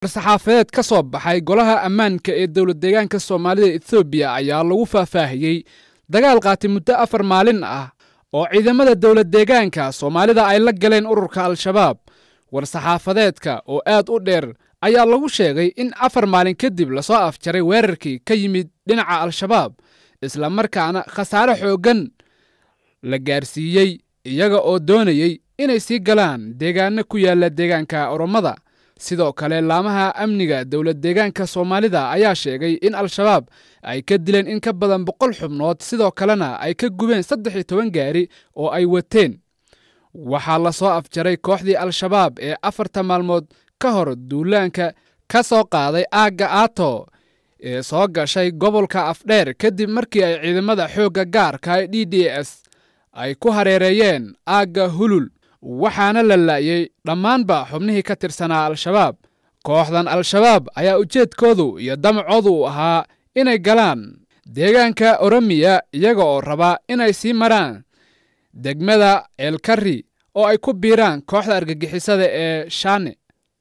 war-saxaafadeed ka soo baxay golaha ammaanka ee dowlad deegaanka soomaalida ethoobiya ayaa lagu faahfaahiyey dagaal qaati muddo afar maalin ah oo ciidamada dowlad deegaanka soomaalida ay la galeen ururka al-shabaab war-saxaafadeedka oo aad u dheer ayaa lagu sheegay in afar maalin kadib lasoo afjaray weerarkii ka yimid dhinaca al-shabaab isla markaana khasaare xooggan la gaarsiiyey iyaga oo doonayey inay sii galaan deegaano ku yaalla deegaanka oromada sidoo kale laamaha amniga dowlad deegaanka soomaalida ayaa sheegay in al-shabaab ay ka dileen in ka badan boqol xubnood sidoo kalena ay ka gubeen saddex iyo toban gaari oo ay wateen waxaa la soo afjaray kooxdii al-shabaab ee afarta maalmood ka hor duulaanka ka soo qaaday aagga aato ee soo gashay gobolka afdheer kadib markii ay ciidamada xoogga gaarka ee d d s ay ku hareereeyeen aagga hulul waxaana la laayey dhammaanba xubnihii ka tirsanaa al-shabaab kooxdan al-shabaab ayaa ujeedkoodu iyo damacoodu u ahaa inay galaan deegaanka oromiya iyaga oo raba inay sii maraan degmada ceelkari oo ay ku biiraan kooxda argagixisada ee shaane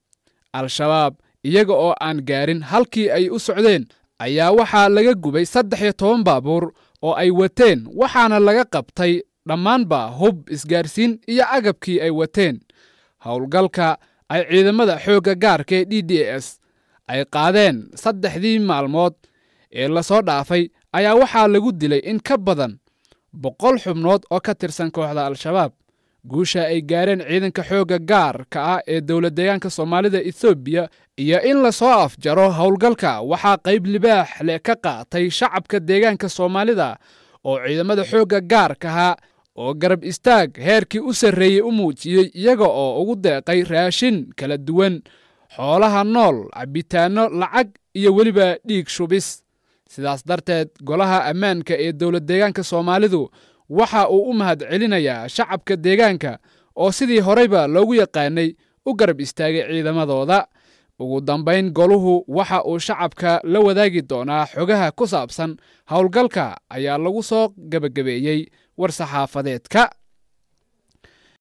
al-shabaab iyaga oo aan gaarin halkii ay u socdeen ayaa waxaa laga gubay saddex iyo toban baabuur oo ay wateen waxaana laga qabtay dhammaanba hub isgaarsiin iyo agabkii ay wateen howlgalka ay ciidamada xoogga gaarka ee d d s ay qaadeen saddexdii maalmood ee lasoo dhaafay ayaa waxaa lagu dilay in ka badan boqol xubnood oo ka tirsan kooxda al-shabaab guusha ay gaareen ciidanka xoogga gaarka ah ee dowlad deegaanka soomaalida ethoobiya iyo in lasoo afjaro howlgalka waxaa qayb libaax leh ka qaatay shacabka deegaanka soomaalida oo ciidamada xoogga gaarkaha oo garab istaag heerkii u sarreeyey u muujiyey iyaga oo ugu deeqay raashin kala duwan xoolaha nool cabitaanno lacag iyo weliba dhiig shubis sidaas darteed golaha ammaanka ee dowlad deegaanka soomaalidu waxa uu u mahad celinayaa shacabka deegaanka oo sidii horeyba loogu yaqaanay u garab istaagay ciidamadooda ugu dambayn goluhu waxa uu shacabka la wadaagi doonaa xogaha ku saabsan howlgalka ayaa lagu soo gebagabeeyey war-saxaafadeedka